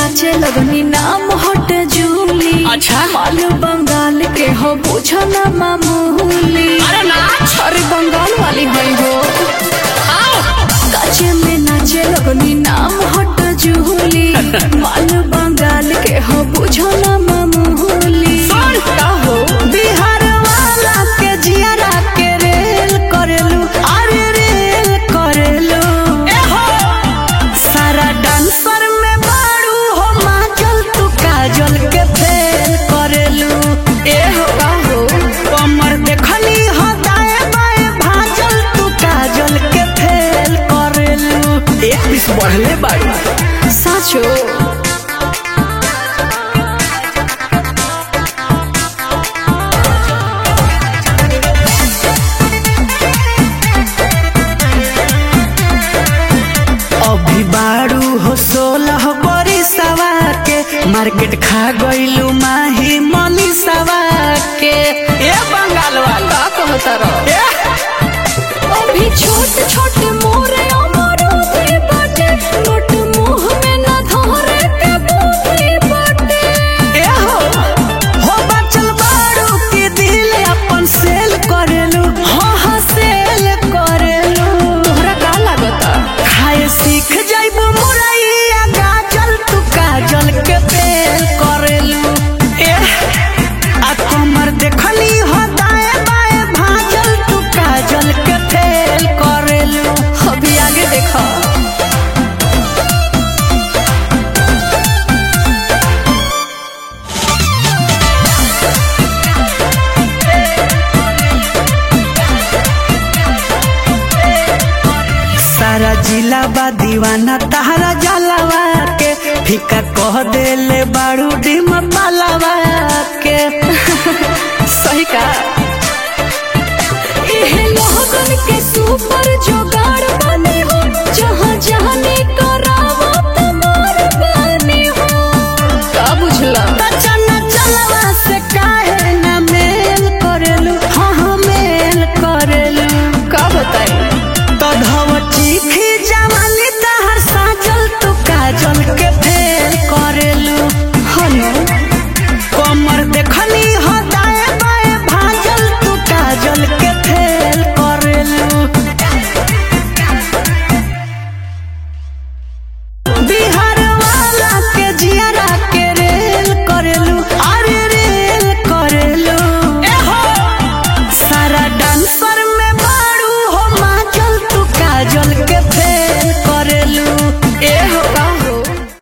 नाचे लगनी नाम हट जूली अच्छा। माल बंगाल के हो बुझो ना मामूली अरे नाच अरे बंगाल वाली हई हो काचे में नाचे लगनी नाम हट जूली माल बंगाल के हो बुझो ना मामूली का हो बिहार वाला के जियारा के रेल करेलू अरे रेल करेलू सारा डांसर में बारू हो माचल तू काजल के फेल करेलू ए हो का हो कमर देखनी हो दाएं बाएं भाजल तू काजल के फेल करेलू एक पीस बढ़ले बाड़ी साचो अभी बारू हो सोलह बड़ी सवा के मार्केट खा गईलू माही मनी सवा के ए बंगाल वाला का कहता रहो ए अभी छोट छोट मोरे अमरो भी बाटे नोट मुंह में ना धरे के बूटी बाटे ए हो हो बचल बारू के दिल अपन सेल करेलू हाँ हाँ सेल करेलू तोहरा का लागता खाए सीख जाइबू मुरैया गाजल तू काजल के फेल करेलू ए आ कमर देखली हो दाएं बाएं भाजल तू काजल के फेल करेलू अभी आगे देखा सारा जिला बा दीवाना तहरा जलवा के फीका कह देले बारू